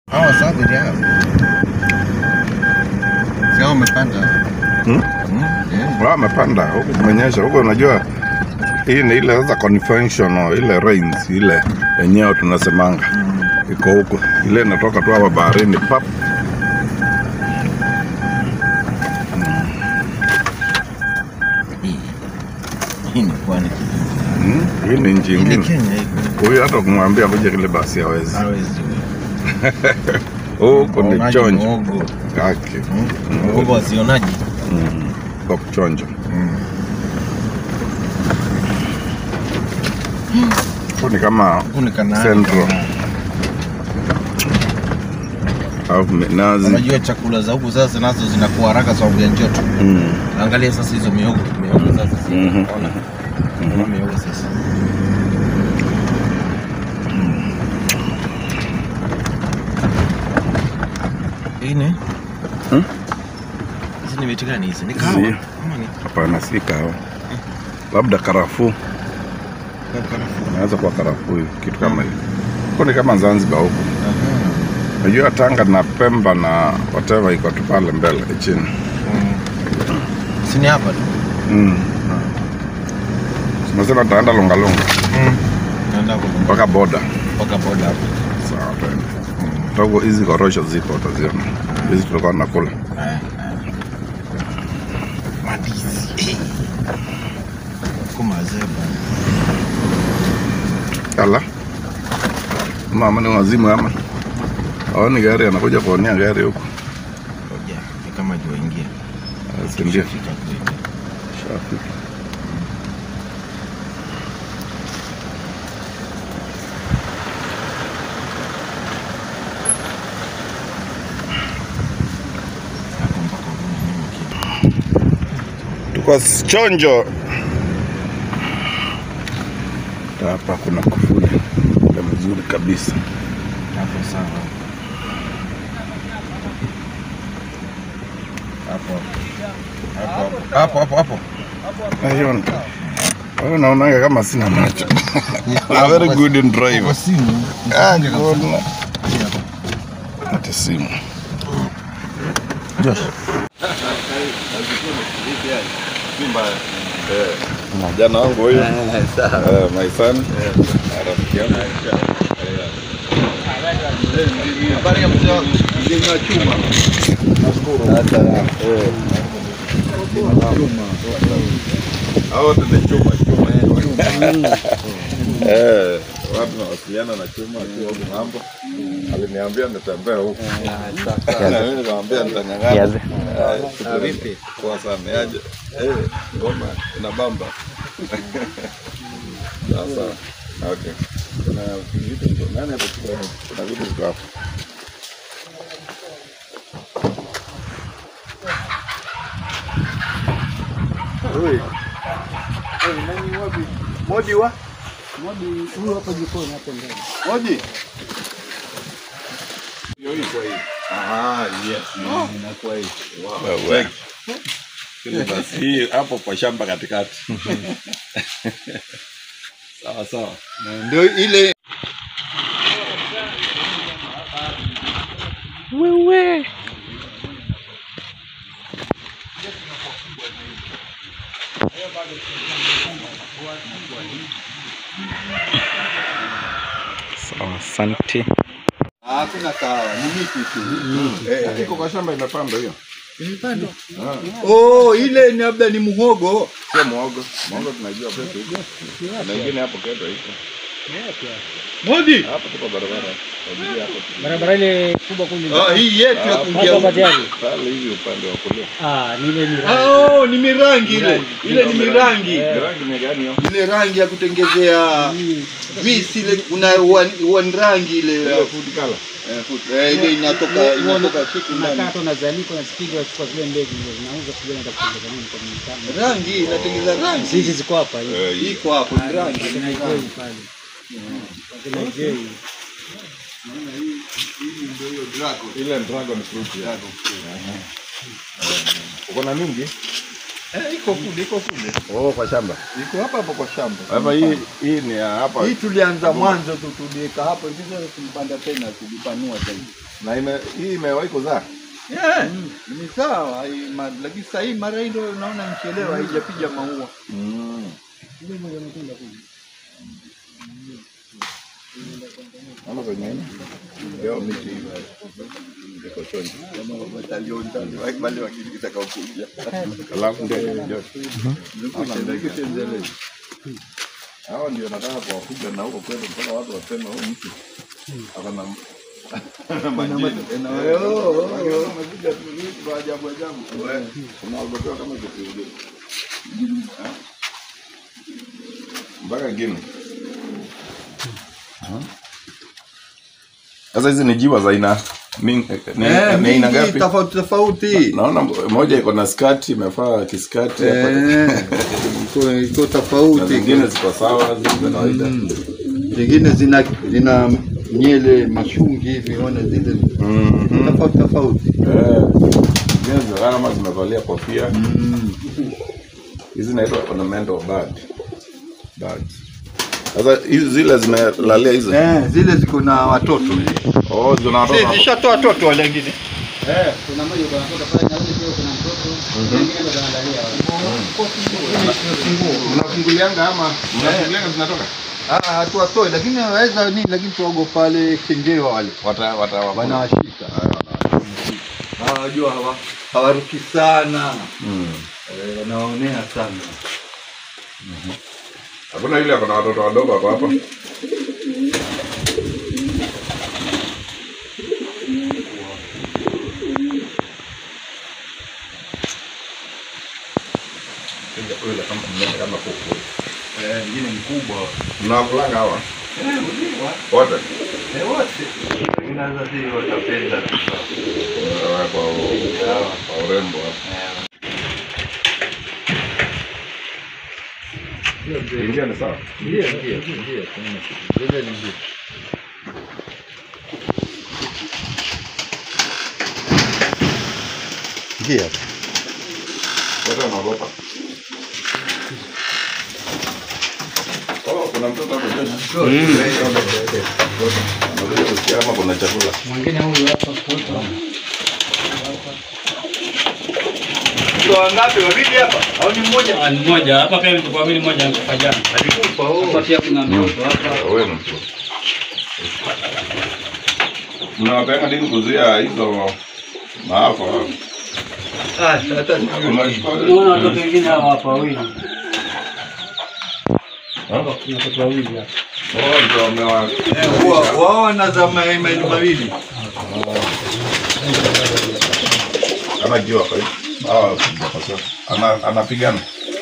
Hawa Savage hao. Si hao wamepanda. Hmm? Hmm? Yeah. Wao wamepanda huku kumenyesha huko, unajua hii ni ile sasa conventional ile rains ile yenyewe tunasemanga iko huko, ile inatoka tu hapa baharini pap. Hii. Hii ni pwani. Hmm? Hii ni nchi Ile ingine. Kenya iko. Huyu hata kumwambia kuja kile basi hawezi. Hawezi. Huko ni Waonaji chonjo muogo. kake Hmm? Muogo wasionaji. Mm. kwa kuchonjo. Hmm. Huko ni kama Huku ni Kanaani. Central. Kanaani. au minazi. Unajua chakula za huku sasa nazo zinakuwa haraka sababu ya joto. Mm. Angalia sasa hizo mihogo, mihogo sasa si- Mhm. ona. Ona mihogo sasa. Hii ni? Hmm? Hizi ni miti gani hizi? Ni kahawa? Zi- Ama ni Hapana, si kahawa, labda karafuu. karafuu? Inaweza kuwa karafuu, hivi, kitu kama hiyo. Huko ni kama Zanzibar huko. Aha. Najua Tanga na Pemba na whatever iko tu pale mbele chini. Mm. Si ni hapa tu? Mm. Tunasema tutaenda Lungalunga Naenda huko mpaka boda. mpaka boda hapo. Sawa, twende. Togo hizi korosho zipo utaziona. Hizi tulikuwa tunakula. Eh, eh. Mandizi. Eh. Huko mazeba. Ala. Mama ni wazimu ama? Aoni gari anakuja kuonea gari huko. Ngoja, ni kama jua ingia. Ah, Si ndio? Fika kule. Shafika. Hapo mpaka urudi nyuma kidogo. Tuko chonjo. Hapa kuna kufuli na mzuri kabisa. Hapo sawa. Hapo hapo hapo hapo hapo. Aiona. Wewe naonaga kama sina macho. I'm very good in Kwa drive. simu. Ah, good. Hata simu. Josh. Jana wangu huyu. Eh, my son. Rafiki yangu. Eh. Hao wote ni chuma chuma. Eh, watu nawasiliana na chuma akiwa huko ng'ambo. Aliniambia nitembee huko. Na mimi nikamwambia nitang'ang'ana. Ah, Vipi? Poa sana. Yaje? Eh, ngoma inabamba. Sasa. Okay. Kuna vitu ndo- nani atachukua? Kuna vitu viko hapo. Modi wa? Modi huyu hapo jikoni hapo mbele. Moji. Hiyo hii kwa hii. Aha, yes. Inakuwa hii. Wow. Check. Kile basi hii hapo kwa shamba katikati. Sawa sawa. Ndio ile Sawa, asante. hakuna kahawa, ni miti tu. Eh, iko kwa shamba imepandwa hiyo. Oh, ile ni labda ni muhogo. Sio muogo. Muogo tunajua kwetu iko. Na ingine hapo kwetu iko. Modi. Hapo tuko barabara. Wajua hapo. barabara ile kubwa kule Ah, hii yetu ya Ah, kuingia. hapo tayari. Pale hivi upande wa kulia. Ah, ni ile ni Ah, oh, ni mirangi ile. Ile ni mirangi. Ni rangi ni gani hiyo? Ile rangi ya kutengezea visi ile kuna wan, wan rangi ile. Ile food color. Eh, food- eh, ile inatoka inatoka kitu ndani. unakaa unazanika unazipiga unachukua zile mbegu ndio zinauza kijana atakutengeneza nini kwa mtano. Rangi inatengeza rangi. Hizi ziko hapa hivi. Eh, hii. Iko hapo ni rangi. Kuna jei pale. Kuna jei. Ile dragon fruit. ya. Uko na mingi? Eh, iko kule, iko kule. Oh, kwa shamba. Iko hapa hapa kwa shamba. Hapa hii hii ni ya hapa Hii tulianza mwanzo tu tuliweka hapo hivi sasa tulipanda tena tulipanua zaidi. na ime, hii imewahi kuzaa. Yeah, ni sawa hii ma- lakini sasa hii mara hii ndio naona nchelewa haijapiga maua. Mm. Ama kwenye nini? Leo miti iko chonjo. Kama batalioni tani, wale wakitaka kuja. Alafu ndio joto. Zungushe mbele. Hao ndio nataka kuwafuga na huko kwetu mpaka watu waseme huyu mtu akana na majini. Na Wamekuja tu vitu vya ajabu ajabu. Unaogopewa kama kitu mpaka Guinea. Sasa hizi ni jiwa za aina mingi, ni, Eh, ni aina mingi ngapi? tofauti tofauti. Naona moja iko na skati imefaa kiskati hapa. Eh, iko iko na tofauti. zingine ziko sawa, ziko kawaida. Zingine zina zina nyele mashungi hivi, ona zile Mhm. tofauti tofauti. Eh, zingine zinakaa kama zimevalia kofia. Hizi zinaitwa ornamental bird. Birds. Sasa hizi zile zimelalia hizi. Eh, zile ziko na watoto. Oh, zina watoto. Zishatoa watoto wale wengine. Kuna mmoja yuko anatoka pale na yule pia kuna mtoto. Wengine bado wanaangalia wale. Mnafungulianga ama mnafungulianga zinatoka? Ah, hatuwatoi lakini waweza nini, lakini tuwago pale kengewa wale Wata wata wanawashika. Ah, Wajua hawa hawaruki sana, Mm. Eh, wanaonea sana. Hakuna yule akona watoto wadogo hapo hapa. Yule kama mnene kama kuku. Eh, ingine mkubwa. Mnawavulanga hawa Eh, uliwa. wote Eh, wote. Lakini sasa si watapenda tu. Eh, kwa u- kwa urembo hapo. Ingia ni sawa. Ndio, ndio, ndio. Zile ni ndio. Ndio. Wote wanaogopa. Oh, kuna mtoto hapo Josh. Anakuja kusikia kama kuna chakula. Mwingine huyu hapa kutoka. Ndio wangapi wawili hapa? Au ni mmoja? Ah, ni mmoja hapa pia mtu wawili mmoja alikufa jana. Alikufa Hapa pia kuna mtoto hapa. Wewe ni mtu. Mnawapeleka nini kuzuia hizo maafa? Ah, hata sijui. Unaona watoto wengine hawa hapa wawili. Hapa kuna watoto wawili hapa. Oh, ndio wamewa Eh, wa- wao wanaza ma- maili mawili. kama jiwa kwa hiyo. Ah, ana anapigana.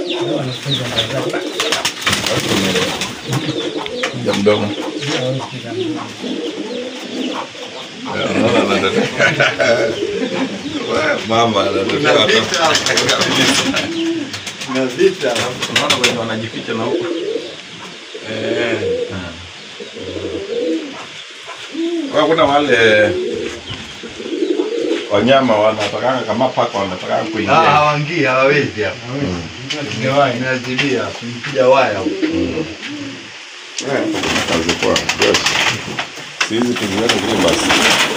Ya mdomo. Ya, unaona anatetea. Wewe, Mama anatetea Kuna watoto. vita. Kuna vita. Unaona wenye wanajificha na huko. Eh. Kwa kuna wale wanyama wanatakanga kama paka wanatakanga Ah, kuingia. hawaingii, hawawezi hapa. Imeazibia, kumpiga waya huko. Eh, Kazi poa. Yes. Sihizi tuziweke kule basi.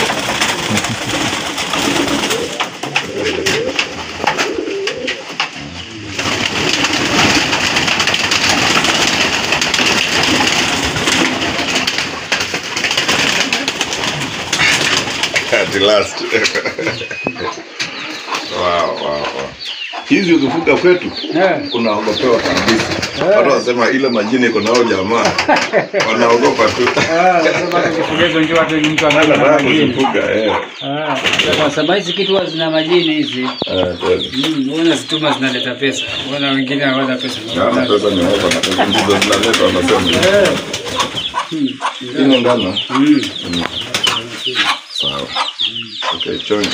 At last. wow, wow, wow. Hizi ukifuga kwetu Eh. unaogopewa kabisa. Watu wasema ile majini iko nao jamaa wanaogopa tu. Ah, sasa tukifuga hizo njoo hata mtu Hata anaanza nataka majini. kuzifuga eh. Ah, kwa sababu hizi kitu huwa zina majini hizi. Eh, kweli. Mm, Unaona zituma zinaleta pesa. Unaona wengine hawana pesa. Ngano pesa ni hapa na pesa ndizo zinaleta wanasema. Eh. Mm. Hii ni ngano. Mm. Sawa. Okay, chonja.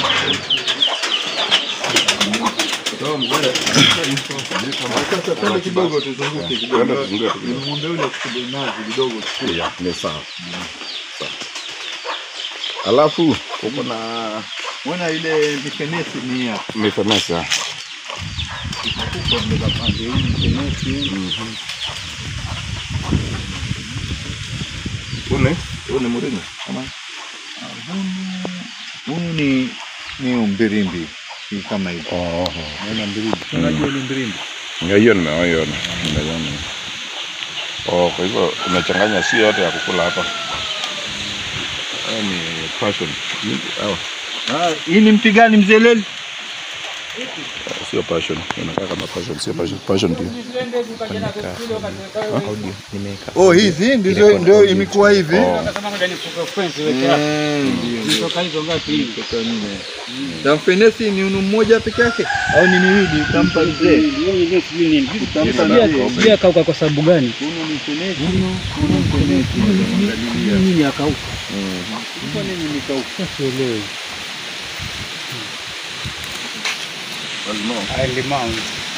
Sasa twende kidogo tuzunguke kidogo. Kwenda kuzunguka tu kidogo. Nimwambia yule kuchukua nazi kidogo. Ya, ni sawa. Sawa. Alafu uko na Mbona ile mifenesi ni hapa? mifemesa. kubwa mbele pande hii mtenesi. Huni? Huni muringi? Ama? Huyu ni ni umbirimbi si kama hivi. Oh, Naona mbirimbi. Unajua ni mbirimbi? Ya hiyo nimewaiona. Nimeiona. Oh, kwa hivyo umechanganya si yote ya kukula hapa. Haya ni passion. Hawa. Ah, hii ni mti gani mzee Leli? Sio passion. Inakaa kama passion, sio passion. Passion pia. Oh, hizi ndizo ndio imekuwa hivi. Oh. Na mfenesi ni unu mmoja peke yake au ni miwili utampa mzee? Sijui akauka kwa sababu gani? Unu ni mfenesi, unu mfenesi. Nini akauka? Kwa nini nikauka? Sielewi. Limau.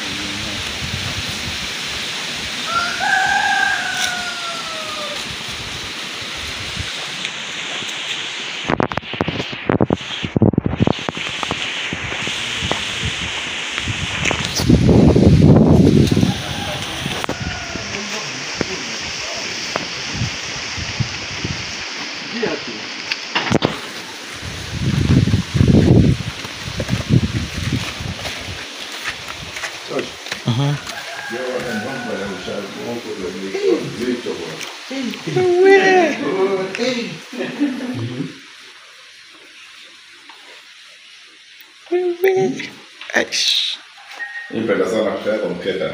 Nipenda sana kukaa kwa mkeka.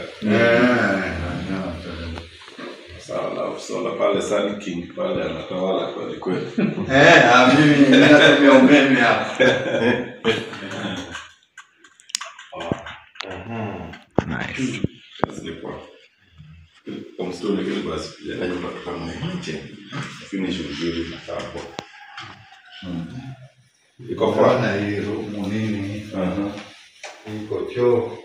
Sawa, sola pale Sun King pale anatawala kweli kweli. Eh, ah, mimi ninatumia umeme hapa. Zilikuwa kwa msituni vile basi kujenga nyumba kama nje. Finish vizuri na hapo. Iko furaha. Bwana hii rumu nini? Aha. Iko choo.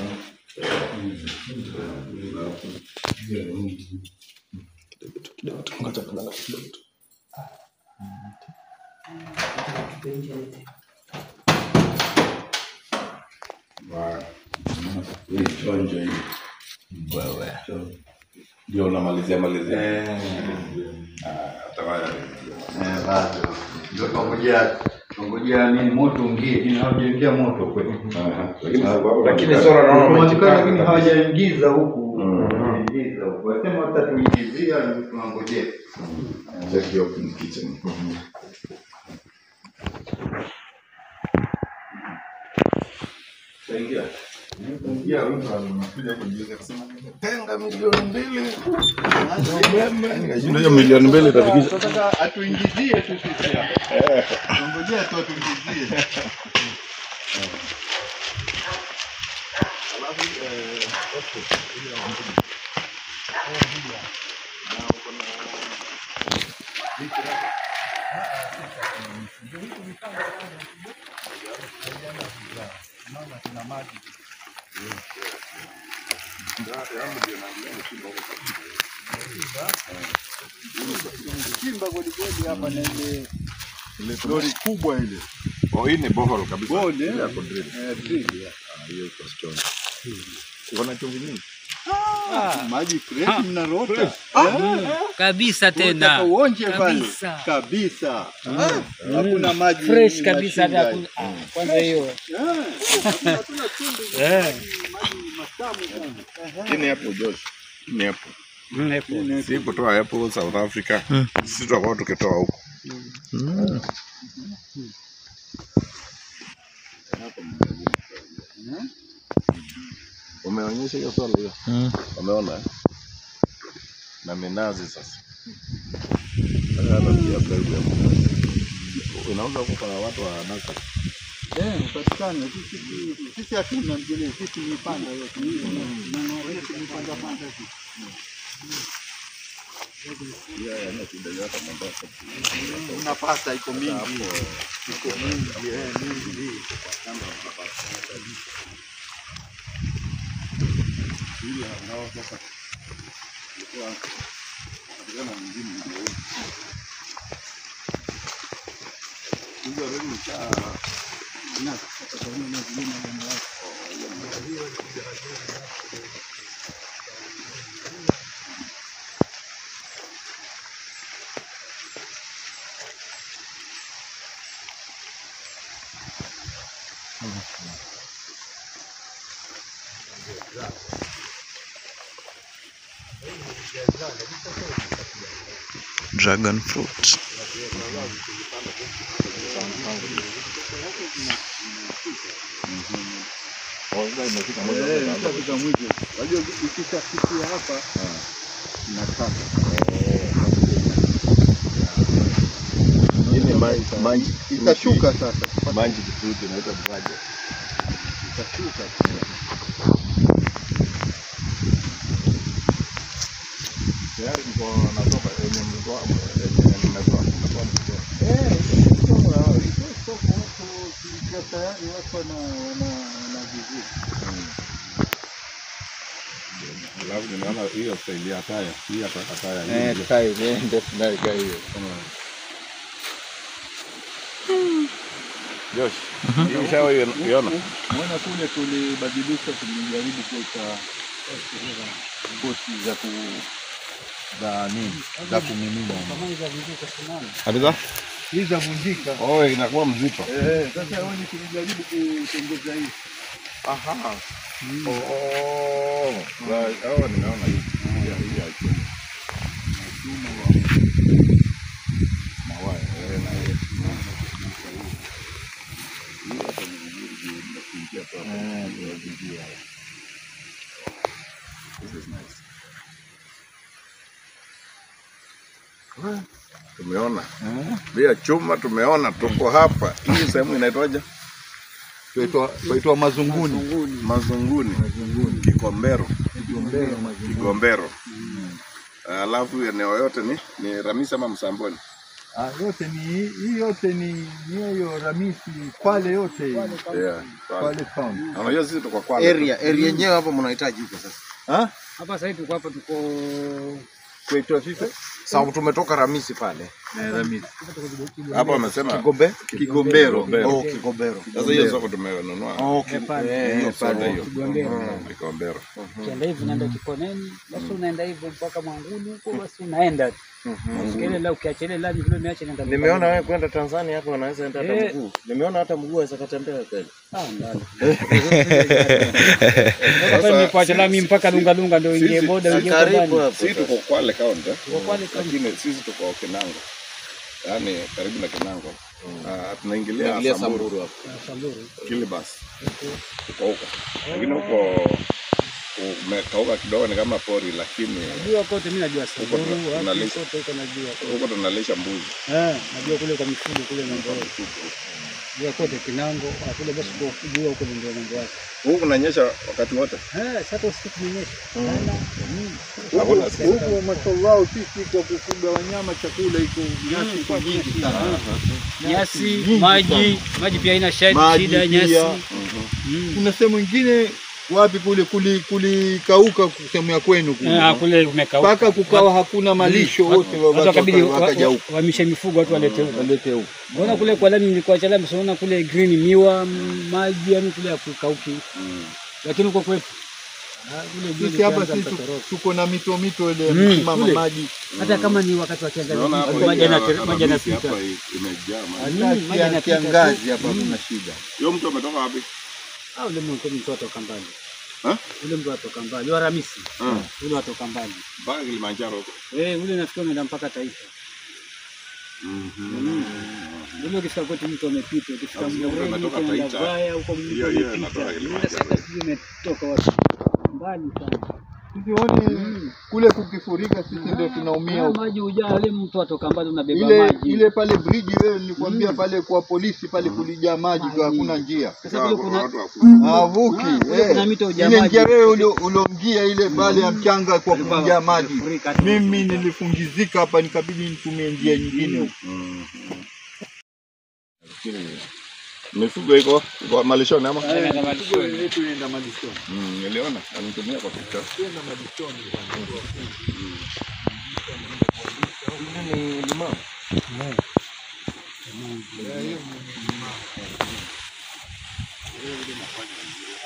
Hii chonjo hii. Wewe. Ndio unamalizia malizia. Ah, tawala. Eh, bado. Ndio tungojea tungojea nini moto ungie, lakini hawajaingia moto kweli. Aha. Lakini sababu Lakini sora naona Kwa umejipanga lakini kabisa. hawajaingiza huku. Mm. Hawajaingiza huku. Wasema watatuingizia ndio tunangojea. Check your open kitchen. Saingia. Ingia mtu anakuja kujiuliza kusema tenga milioni mbili. Umeme. Nikashinda hiyo milioni mbili itafikisha. Tunataka atuingizie tu sisi hapa. Tungojea tu atuingizie. Chimba kweli kweli hapa na ile lori kubwa ile. Oh, hii ni bohol kabisa. Bode. Ile yako drill. Eh, drill. Ah, hiyo iko strong. Kuna chumvi nyingi. Maji fresh mnarota. kabisa Unataka tena uonje pale. Kabisa. Kabisa. Ah, Hakuna maji. fresh kabisa mashinda. hata hakuna- ah, kwanza hiyo Ah, hakuna- hakuna chumvi. eh Maji matamu sana. Hii ni hapo Josh. Hii ni hapo. mm, hapo. Si kutoa hapo South Africa. Sisi tutakuwa tukitoa huko. Umeonyesha hiyo swala hiyo? Umeona? eh? Na minazi sasa. Sasa hata pia mbegu ya minazi. Unauza huko kwa watu wa nasa. Eh, upatikane. Sisi sisi hatuna mjini, sisi ni panda yote. Na na sisi ni panda panda sisi. Una pasta iko mingi. Iko mingi, eh, mingi. Dragon fruit. Eh, ikifika mwisho. Wajua ikishafikia hapa inakata. Hii ni ma- manji Itashuka sasa. manji fruit inaitwa dragon. Itashuka. Tayari mko natoka yenye mlikuwa yenye nimetoa nimetoa mkitoa. Eh, ikisoma, ikisoma watu ikiwa tayari watu wana wana wanavizuri. Alafu nimeona hiyo staili ya taya, hii hata taya Eh, hii. tai eh, ndio tunaika hiyo. Josh, hii ushawahi iona? Mwana kule tulibadilisha, tulijaribu kuweka boti za ku za nini za kumimina. Kabisa? Hii za vunjika. Oh, inakuwa mzito. Eh, sasa wewe tulijaribu kutengeza hii. Aha. Oh, oh. Za- hao nimeona hii. Hii ya- hii ya chuma. Mawaya, eh, na hiyo. Hii hata ni vizuri juu inakuingia tu hapa. Inakuingia. This is nice. Tumeona via chuma, tumeona tuko hapa. Hii sehemu inaitwaje? Tuitwa mazunguni. Mazunguni, Kikombero, Kigombero mazunguni. Kigombero. Alafu eneo yote ni ni Ramisi ama Msamboni? Ah, yote ni hii yote ni ni hiyo Ramisi Kwale yote hii. Yeah. Kwale town. Na Unajua sisi tuko Kwale. area area yenyewe hapo mnahitaji huko sasa. Ah? Hapa sasa hivi tuko hapa tuko Kuitwa sisi Sababu tumetoka Ramisi pale. eh, Ramisi. Hapa wamesema Kigombe? Kigombero. Oh, Kigombero. sasa hiyo soko tumenunua. Oh, Eh, pale. Eh, Hiyo pale. soda hiyo. Kigombero. Mm, Kigombero. ukienda hivi unaenda Kikoneni, basi unaenda hivyo mpaka Mwanguni huko, basi unaenda tu. Usikie la ukiacha ile lami vile umeacha nenda. Nimeona wewe kwenda Tanzania hapo unaweza enda hata Eh. mguu. Nimeona hata mguu aweza katembea kweli. Ah, ndani. Sasa nimekuacha lami mpaka Lunga Lunga ndio ingie Sisi- boda ingie Karibu ndani. hapo. Sisi tuko Kwale county. Tuko Kwale county. Lakini sisi tuko Kinango. Yaani karibu na Kinango. Ah, tunaingilia Ingilia Samburu, Samburu hapo. Samburu. Kilibas. Tuko huko. Lakini huko umekauka kidogo ni kama pori lakini Najua kote mimi najua Samburu, tuna- wapi tunalisha. kote huko najua. kote. huko tunalisha mbuzi. Eh, najua kule kwa mifugo kule mambo yake. Najua kote Kinango, ah, kule basi kwa kujua huko ndio mambo yake. Huku kunanyesha wakati wote. Eh, sasa usiku kumenyesha. Sana. Mm. Hakuna Huku mashallah sisi kwa kufuga wanyama chakula iko nyasi iko nyingi sana. Nyasi, maji, maji pia haina shida, Maji shida pia. nyasi. Mm. Kuna sehemu ingine wapi kule kuli kulikauka sehemu ya kwenu Eh, ah, kule. kule kumekauka. Mpaka kukawa hakuna malisho wote Watu watu wakabidi waka- wakaja wa- huku. wahamishe mifugo watu walete huko. Walete huku. Mbona kule kwa lami nilikuwa cha lami sinaona kule green miwa m- maji yani kule hakukauki. Lakini huko kwetu ah, kule juu Sisi hapa likianza sisi mtatoroka. tuko na mito mito ile Mm, msimama kule. maji. hata kama ni wakati wa kiangazi Unaona hapa maji hii yana- ya maji Ramisi yanapita. hapa i- imejaa maji. Mm, maji Hata yanapita kiangazi tu. hapa Mm. kuna shida. Huyo mtu ametoka wapi? Ah, ule mtu mtu atoka mbali. Ha? Ule mtu atoka mbali, wa Ramisi. Mm. Ule atoka mbali. Mpaka Kilimanjaro huko. Eh, ule nafikiri unaenda mpaka taifa. Ule ukifika kwetu mtu amepita, ukifika Sasa Mwereni umetoka huko unaenda Taita. Vaya huko mtu Hiyo- hiyo amepita. inatoka Ule Kilimanjaro. sasa sijui umetoka wapi. Mbali sana. Sioni kule kukifurika sisi ndio tunaumia Haya huko. maji hujaa, ule mtu atoka mbali unabeba Ile maji. ile pale bridge wewe nilikwambia pale kwa polisi pale kulijaa maji kwa hakuna njia. Sasa kule kuna Watu wafu- Havuki. Ah, kule eh. kuna mito hujaa Ile maji. njia wewe ulio- uliomgia ile pale ya mchanga kwa kujaa maji. Furika tu. Mimi nilifungizika hapa nikabidi nitumie njia nyingine huko. Mifugo iko iko malishoni ama? Anaenda malishoni. Yetu inaenda malishoni. Mm, niliona anitumia kwa picha. Ni limao.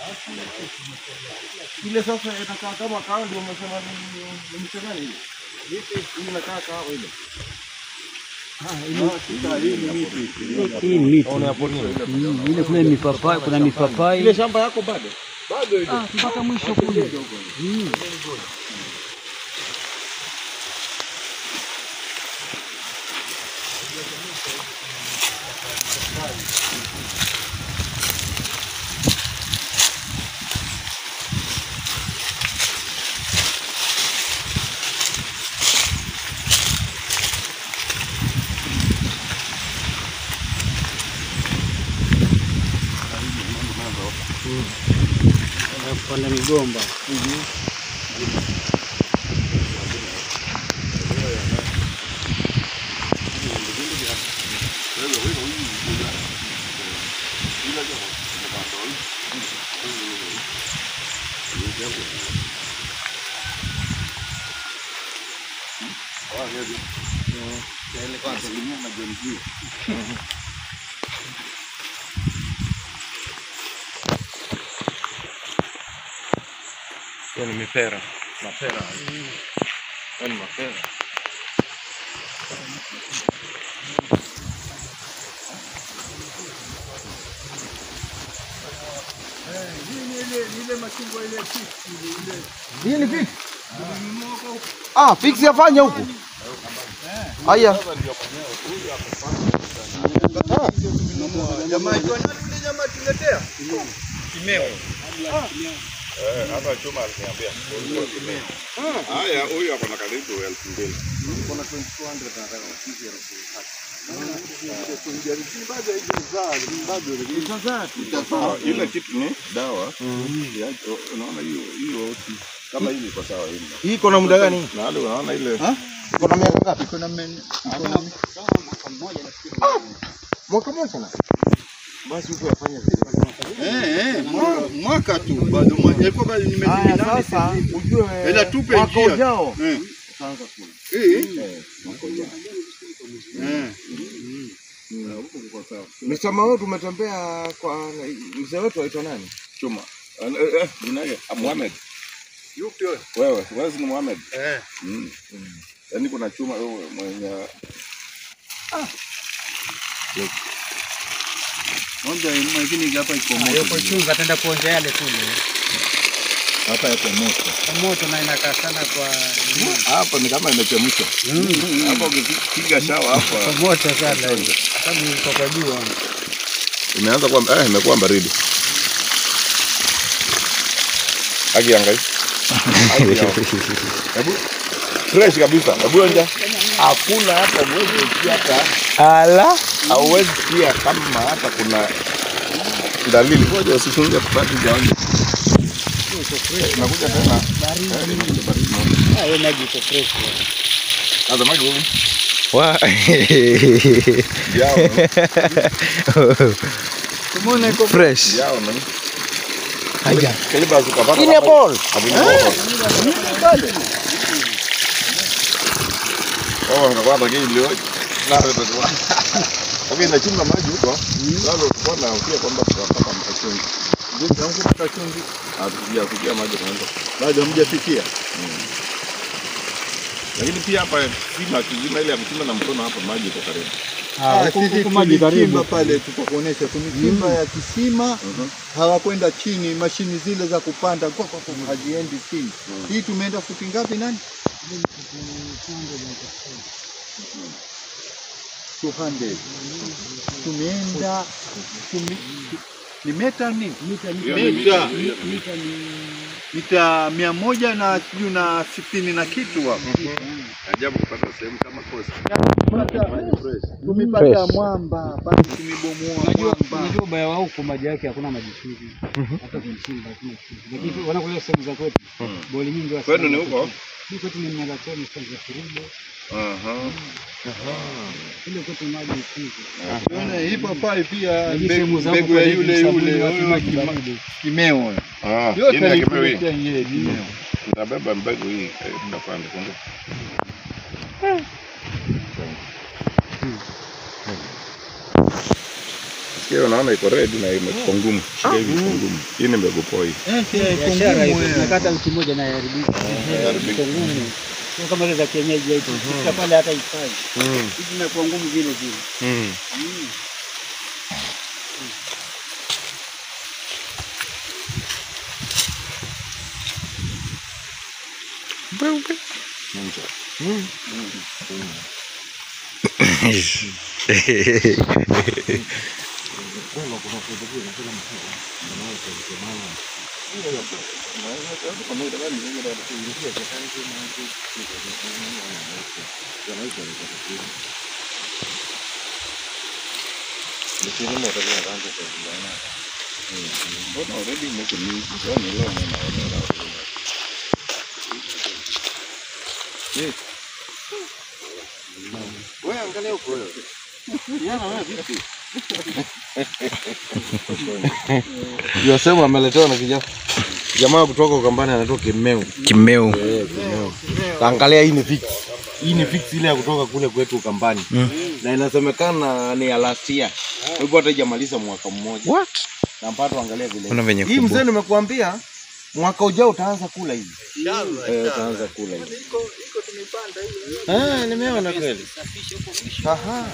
Ile sasa inakaa kama kawa ndio umesema ni ni mche gani ile? Ile inakaa kawa ile. Hii ni miti. Mm, Ile kule mipapai, kuna mipapai. Ile shamba yako bado? Ah, mpaka mwisho kule. Mm. Kupanda migomba. Hiyo ni mipera. Mapera. Hiyo ni mapera. Hii ni fix. Ah, fix yafanya huku. Haya. Jamaa ikiwa nani ule jamaa tuletea? Eh, hapa chuma aliniambia. Haya, huyu ako na karibu elfu mbili. Ah, Ile kitu ni dawa. Ya- Unaona hiyo hiyo oti kama hii iko sawa hii. Hii iko na muda gani? Na wale unaona ile Iko na miaka ngapi? Iko na men- iko na Mwaka mmoja na. Basi huko yafanya vizuri. eh eh mwaka- mwaka tu bado mwaka ilikuwa bado ni miezi Haya minane. sasa ujue Ila tupe mwaka njia. ujao Eh. utaanza kula. Eh. Eh. Msama wetu umetembea kwa mzee wetu aitwa nani? chuma. Eh, eh, eh, jina yake ah, Mohamed. Yupi wewe? Wewe, wewe si ni Mohamed. Eh. Mm. Yaani kuna chuma wewe mwenye Moja mwingine hapa iko Yuko chunga ataenda kuonja yale kule. Hapa yako moto. Kwa moto na inakaa sana kwa hapa ni kama imechemshwa. Hapa ukipiga shawa kwa hapa moto sana. Sababu iko kwa jua. imeanza kuwa eh, imekuwa baridi. Haki angai. Hebu fresh kabisa. Hebu onja. Hakuna hata mwezi usikia hata Ala. hauwezi sikia kama hata kuna dalili. Ngoja usifunge bado jaonja. Nakuja tena. Eh, inakuja baridi moja. Ah, hiyo maji iko fresh. Sasa maji huyu. Wa. Yao. Tumeona iko Fresh. Yao nani? Haya. Kiliba zikapata. Ini ball. Oh, ngakwa bagi ilio. Na rete kwa. Okay, nachimba maji huko. Sasa tulikuwa na ukia kwamba tutapata mtachungi. vipi huko pata chumvi? Hatukuja kukia maji tunaenda. Bado hamjafikia. Lakini pia hapa sima kizima ile ya kuchimba na mkono hapa maji iko karibu. Ah, huko sisi huko maji tulichimba karibu. pale, tutakuonesha tulichimba ya kisima, hawakwenda chini, mashini zile za kupanda kwa kwa kwa haziendi chini. Hii tumeenda futi ngapi nani? 200. Tumeenda tumi, ni meta nini? Mita mita mia moja na sijui na sitini na kitu hapo. Ajabu kupata sehemu kama kosi. Tumepata mwamba basi, tumebomoa Unajua mwamba. unajua ubaya wa huko maji yake hakuna maji chumvi. Hata kumchimba hakuna chumvi. Lakini wanakuja sehemu za kwetu. Boli nyingi wa Kwenu ni huko? Hii kwetu ni Mnalatoni sasa za Kirubo. Aha. Ile kwetu maji ni chumvi. Unaona hii papai pia Lakini mbegu sehemu za huko mbegu ya kwa yule hivi yule sabuni, huyo maji kima- baridi. kimeo. Ah, Yote ina kimewi. alikuletea yeye kimeo. Tutabeba mbegu hii eh, tunapanda kumbe. Hiyo unaona iko red na imekuwa ngumu. Shika hivi iko ngumu. Hii ni mbegu poi. biashara hizo tunakata wiki moja na yaribika. Iko ngumu. Sio kama ile za kienyeji hizo. Kila pale hata ifai. Hizi zinakuwa ngumu vile vile. Mm. Yosema ameletewa na kijana jamaa kutoka Ukambani anaitwa Kimeu. Kimeu. Eh, Kimeu. Angalia hii ni fix. Hii ni fix ile ya kutoka kule kwetu Ukambani. Na inasemekana ni ya last year. Hivyo hata haijamaliza mwaka mmoja. What? Na mpato angalia vile. Kuna venye Hii kubwa. mzee nimekuambia mwaka ujao utaanza kula hivi. Eh, utaanza kula hivi. Eh, nimeona kweli. Aha.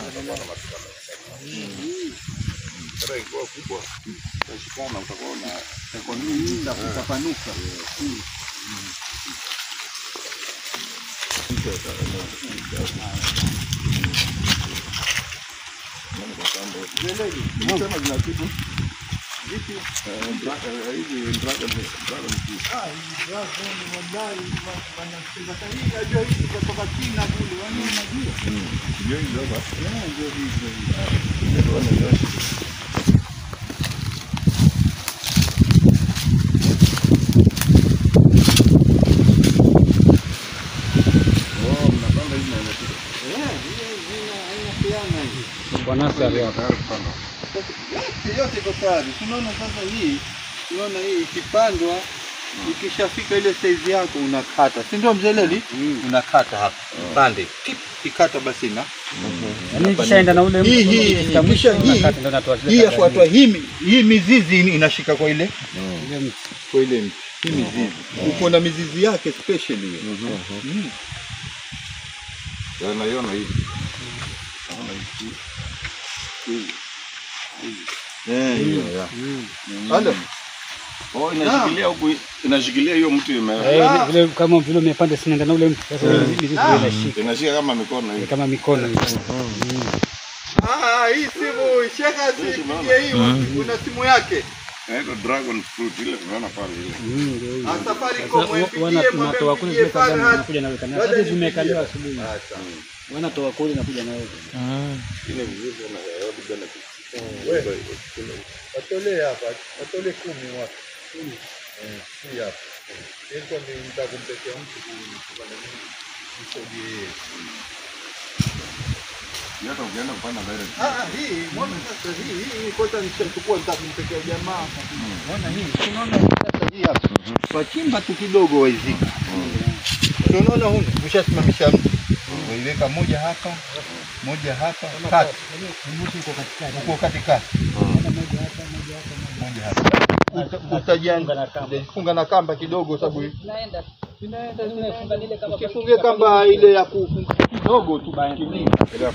Kwa nasari hapa. yote iko tayari. Tunaona sasa hii, tunaona hii ikipandwa ikishafika ile size yako unakata, si ndio mzee Leli? Unakata hapa pande, Tip, ikikata basi na Yaani ikishaenda na ule hii mtu hii ikifika hii mwisho kisha hii unakata ndio natoa zile hii kata yafuatwa hii mi- hii mizizi ini- inashika kwa ile ile mti. kwa ile mti hii mizizi, uko na mizizi yake special hiyo. Mm. Naiona hivi. Eh, hiyo ya. Alo. Oh, inashikilia huku inashikilia hiyo mtu ime Eh, vile kama vile umepanda sinaenda na ule mtu. Sasa ile mizizi ndio inashika inashika kama mikono hivi. kama mikono hivi. Ah, hii simu sheka sipigie hii, kuna simu yake. Inaitwa dragon fruit ile tunaona pale ile. Mm, ndio hiyo. Ah, Safaricom Sasa wana mpigie, mwambie tunatoa kule mpigie zile kagani Farhat. nakuja naweka na Ngoja sasa nipigie. zimekaliwa asubuhi. Wanatoa kule nakuja naweka. Watolee hapa, watolee kumi watu. Eh, hii hapa. Ilikuwa ni nitakumpekea mtu kupanda nini? Msaidie yeye. Hata ukienda kupanda direct. Ah, ah, hii mbona sasa hii hii kwanza nitachukua nitakumpekea jamaa. Mbona hii? Unaona sasa hii hapa. Wachimba tu kidogo waizika. Unaona huko ushasimamisha mtu. Waiweka moja hapa, moja hapa, kati. Uko katikati. Moja hapa. Uta- Utajianga funga na kamba kidogo sababu ukifungia kamba ile ya kufunga kidogo tu kinini.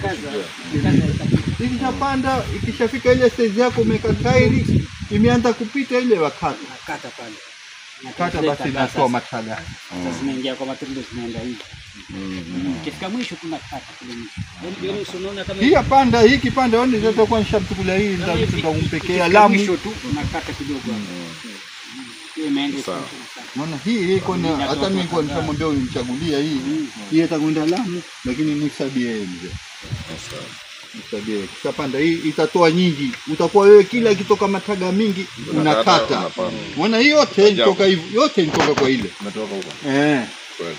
Ikishapanda, ikishafika ile stage yako umeweka tairi, imeanza kupita ile wakata Nakata pale. kata, basi inatoa mataga. Sasa zinaingia kwa matendo zinaenda hivi. Ikifika mwisho kuna kata kule mwisho. Yaani yaani usiona kama Hii yapanda, hii kipanda oni zote kwa nishamtukulia hii ndio nitakumpekea lamu. mwisho tu unakata kidogo hapo. Hiyo imeenda Sawa. Maana hii hii iko na hata mimi kwa nishamwambia unichagulia hii. Hii itakwenda lamu lakini nisabie yeye mzee. Nisabie. Kishapanda hii itatoa nyingi. Utakuwa wewe kila ikitoka mataga mingi unakata. unapanda. Maana hii yote ilitoka hivi, yote ilitoka kwa ile. Umetoka huko. Eh. Kweli.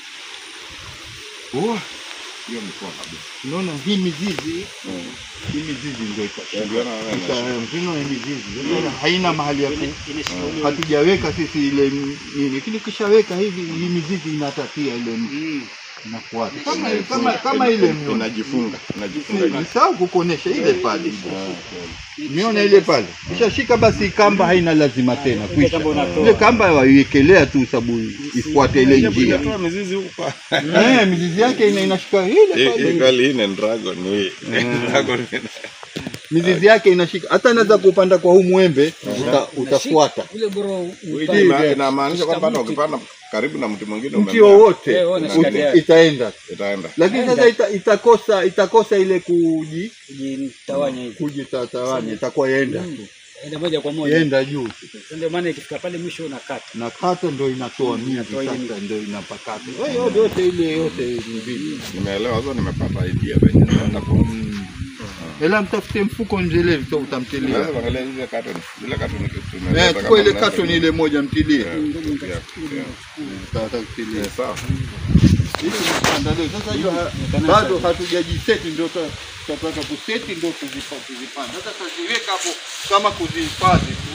Oh, Hiyo ni poa kabisa. unaona hii mizizi hii mizizi ndio iko. Ndio na wewe. Mfano hii mizizi. Unaona haina mahali ya ku hatujaweka sisi ile nini, lakini ukishaweka hivi hii mizizi inatatia ile mti. inafuata kama kama kama ile mnaona Inajifunga, inajifunga. Nisahau kukuonesha ile pale. Umeona ile pale? Ukishashika basi kamba haina lazima tena kuisha. Ile kamba waiwekelea tu sababu ifuate ile njia. Inatoa mizizi huko. Eh, mizizi yake ina inashika ile Hii hii pale. kweli hii ni dragon hii. Dragon. Mizizi yake inashika. Hata anaweza kupanda kwa huu mwembe uta, utafuata. Ule boro Hii ina- inamaanisha kwamba hata ukipanda karibu na mti mwingine Mti umemea, wowote Eh, wewe unashika uta- tayari. itaenda. itaenda. Lakini sasa ita, itakosa itakosa ile kuji kujitawanya hivi. kujitatawanya itakuwa yenda tu. Enda moja kwa moja. Yenda juu. Sasa Ndio maana ikifika pale mwisho unakata. na kata ndo inatoa mingi Inatoa ile sasa ndo inapakata Wewe yote yote ile yote ni mbili Nimeelewa sasa, nimepata idea venye naenda kwa. ela mtafute mfuko njelevi so utamtilia Unaweza kuangalia zile carton, zile carton eh tumeleta chukua kama ile mnaweza- katoni ile moja mtilie Yeah, yeah, yeah. Tata kutilia Eh, Sawa. Hii tunapanda leo. sasa hiyo ha- bado hatujajiseti ndio ta- tutataka kuseti ndio tuzipa- tuzipanda sasa tutaziweka hapo kama kuzihifadhi tu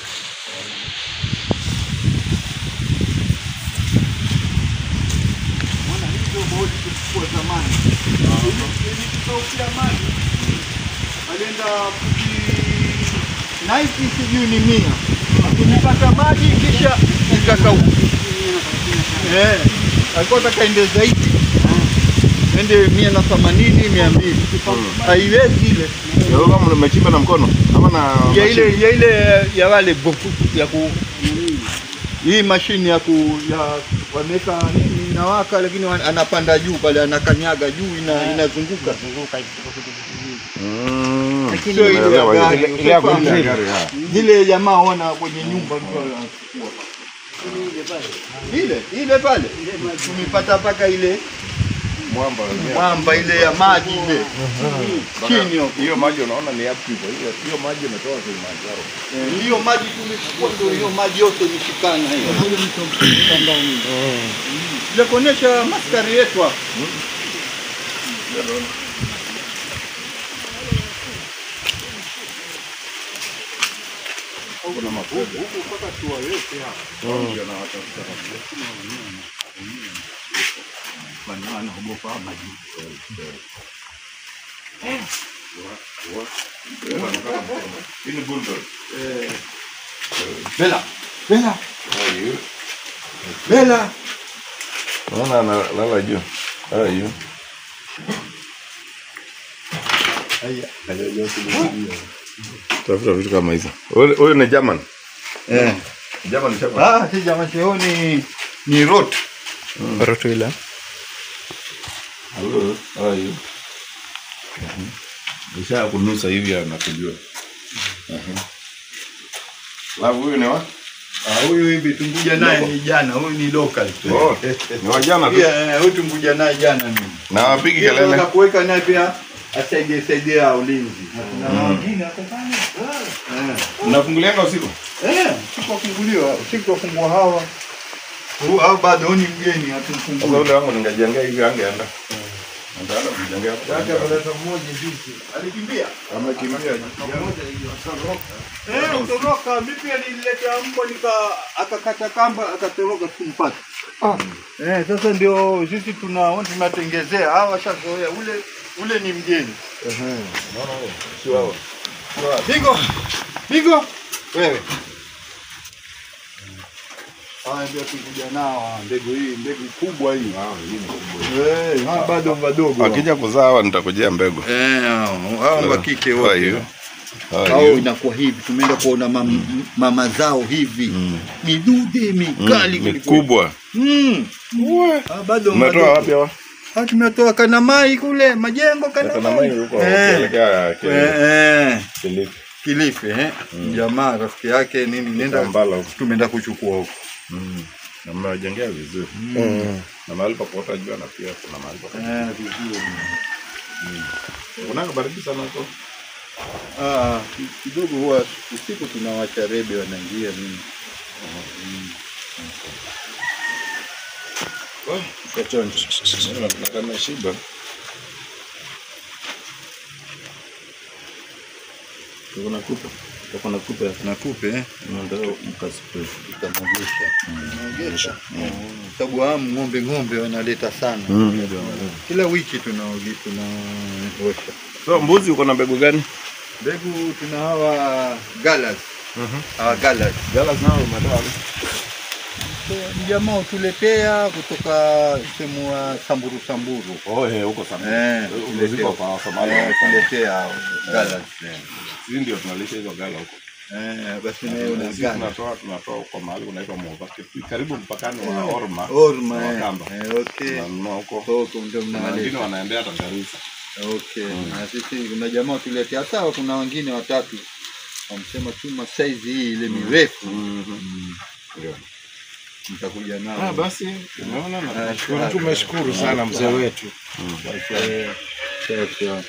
Maana hii ndio bodi tulikuwa zamani. Ili tukaukia maji alienda kuji naiti sijui ni mia tulipata maji kisha ikakauka. Eh, alikuwa taka ende zaidi ende mia na themanini mia mbili haiwezi ile Ya wewe kama mmechimba na mkono ama na ya ile ya ile ya wale bofu ya ku hii mashine ya ku ya wameweka nini inawaka, lakini wa- anapanda juu pale anakanyaga juu ina, inazunguka Mm. sio ile ya Nimeelewa hiyo. gari, Ile ya ushafahamu? kuendesha gari, ha. zile jamaa wana kwenye nyumba mtu anachukua ile ile pale tumepata mpaka ile Mwamba wenyewe. mwamba ile ya maji ile chini huko. Hiyo maji unaona ni yapi hivyo? Hiyo hiyo maji imetoka Kilimanjaro. Eh, hiyo maji tumechukua ndio hiyo maji yote imeshikana hiyo. Ya kuonesha maskari yetu hapa. Kuna makubwa. Hii ni bulldog. Bela. Bela. Hiyo. Bela. Unaona analala juu. Ah, hiyo. Tafuta vitu kama hizo. Huyu huyu ni German. Eh. German Shepherd. Ah, si jamaa cheo ni ni rot. Huyu. Ah, hiyo. Nisha kunusa hivi anakujua. Mhm. Alafu huyu ni wa? Ah, huyu hivi tumkuja naye ni jana, huyu ni local tu. Oh, ni wa jana tu. Pia eh, huyu tumkuja naye jana mimi. Na wapigi Pia kelele. tunataka kuweka naye pia asaidie saidia ulinzi. Na kuna wengine hapo sana. Eh. Mnafungulianga usiku? Eh, siku wafunguliwa, siku wafungua hawa. Huu hao bado huyu ni mgeni Sasa hatumfungui. ule wangu ningejengea hivi angeenda. Nitaenda kumjengea hapo. mmoja juzi. Alikimbia. Amekimbia. Eh, utoroka. Mimi pia nililetea mbwa nika akakata kamba akatoroka tumpata. Eh, sasa ndio sisi tuna tunatengezea hawa washazoea ule ule ni mgeni. Bingo. Bingo. Wewe. Haya ndio tukuja nao hawa, mbegu hii, mbegu kubwa hii. Eh, hawa bado wadogo. Akija kuzaa hawa nitakujia mbegu. Eh, hao wa kike Ah, wote. hiyo. Ah, au hiyo. inakuwa hivi, tumeenda kuona mam, mama zao hivi midude mikali Ni kuliko- kubwa. Mm. Ah, bado Umetoa wadogo. wapi hawa? Ah, tumetoa Kanamai kule majengo Kana mai Kanamai huko Eh. kuelekea Eh, Kilifi. eh, Kilifi. Kilifi eh. Jamaa rafiki yake nini nenda Kampala huko. tumeenda kuchukua huko. Mm. Na mmewajengea vizuri. Na mahali pa kuota jua na pia kuna mahali pa Eh, vizuri. Kunanga baridi sana huko. Ah, kidogo huwa usiku tunawacha rebe wanaingia nini. Na kama shiba. Kuna kupa. Uko na kupe na kupe eh? ndio mkasipe. Tunaogesha sababu hamu ng'ombe ng'ombe wanaleta sana kila wiki tunaogi tunaosha So mbuzi uko na mbegu gani? mbegu tuna hawa galas hawa galas Galas nao umetoa wapi? mjamaa utuletea kutoka sehemu wa samburu samburu Oh, eh, huko sana. Eh, Huko ziko kwa Somalia. Eh, tuletea hao galas Sisi ndio tunalisha hizo gala huko. eh, basi naye una Sisi galas tunatoa tunatoa kwa mahali unaitwa Muvake. Karibu mpakani wa Orma. orma na eh. Wakamba. Eh, okay Tunanunua huko. huko ndio Na mnaleta wengine wanaendea hata Garissa. Okay. Na sisi kuna jamaa tuletea sawa, kuna wengine watatu wamsema chuma saizi hii ile mirefu Ndio. mtakuja nao. Ah, basi umeona na tunashukuru. Tumeshukuru sana mzee wetu. Eh, sasa.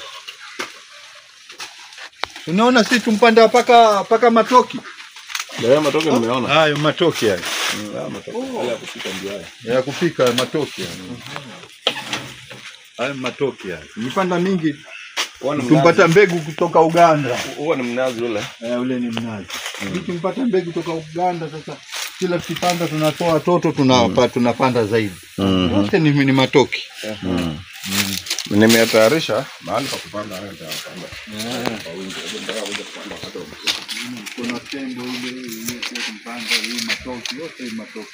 Unaona sisi tumpanda paka paka matoki. Leo matoke nimeona. Hayo matoki hayo. Ah, matoke. Yale ya kupika ndio haya. Ya kupika matoki hayo. Hayo matoki hayo. Nipanda mingi Huwa ni tumpata mnazi. mbegu kutoka Uganda. Huwa ni mnazi ule. Eh, ule ni mnazi. Mm. Tumpata mbegu kutoka Uganda sasa kila tukipanda tunatoa watoto tunapa, tunapanda zaidi. Yote ni, ni matoki. Nimetayarisha mahali pa kupanda haya nitayapanda. Kwa wingi. Hebu nataka kuja kupanda wakati wa mvua. Kuna tembo ile ile pia tumpanda hii matoki yote hii matoki.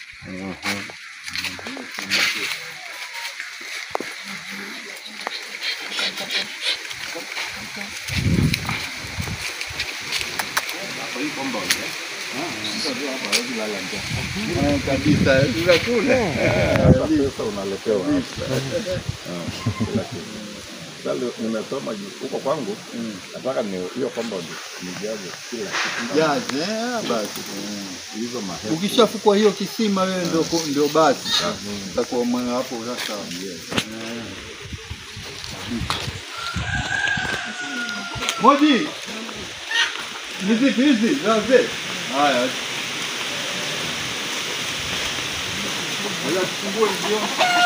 Eh, kabisa ila kule Pesa unaletewa hapa. Kila kitu. Sasa nimesoma juu- huko kwangu nataka ni hiyo compound nijaze kila kitu. jaze eh, basi Hizo ma ukishafukwa hiyo kisima wewe ndio ndio basi utakuwa mwe hapo sasa Moji ni vipi hizi zaze haya Wala tufungue ndio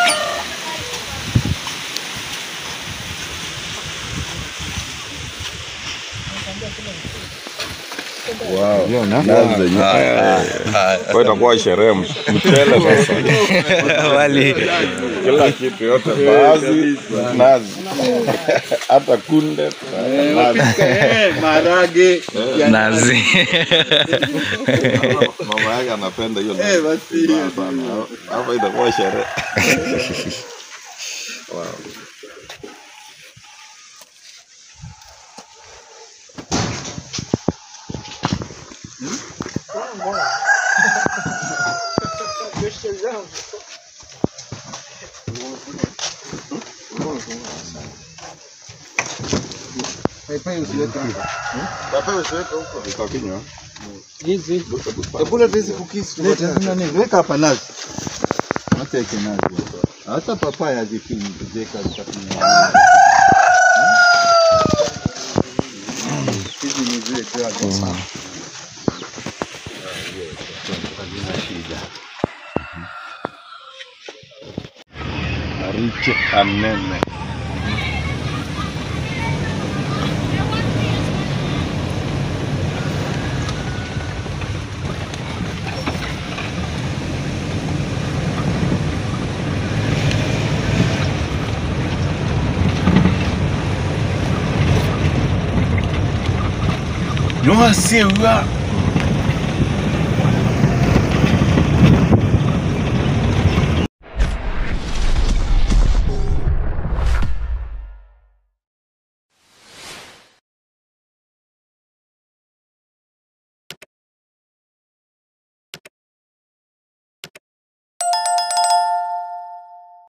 nazi zenyewe. Kwa itakuwa sherehe mchele sasa. Wali. Kila kitu yote baadhi nazi. Hata kunde nazi. eh maharage Nazi. Mama yake anapenda hiyo eh nazi. basi hiyo sana. Hapa itakuwa sherehe. Wow. Iko kinywa. Hizi Kula hizi cookies Weka hapa nazi. Acha yake nazi hapa. Hata papaya zikini zeka zitakunya. Hizi ni zile tu. Mariche anene. Nyoa sewa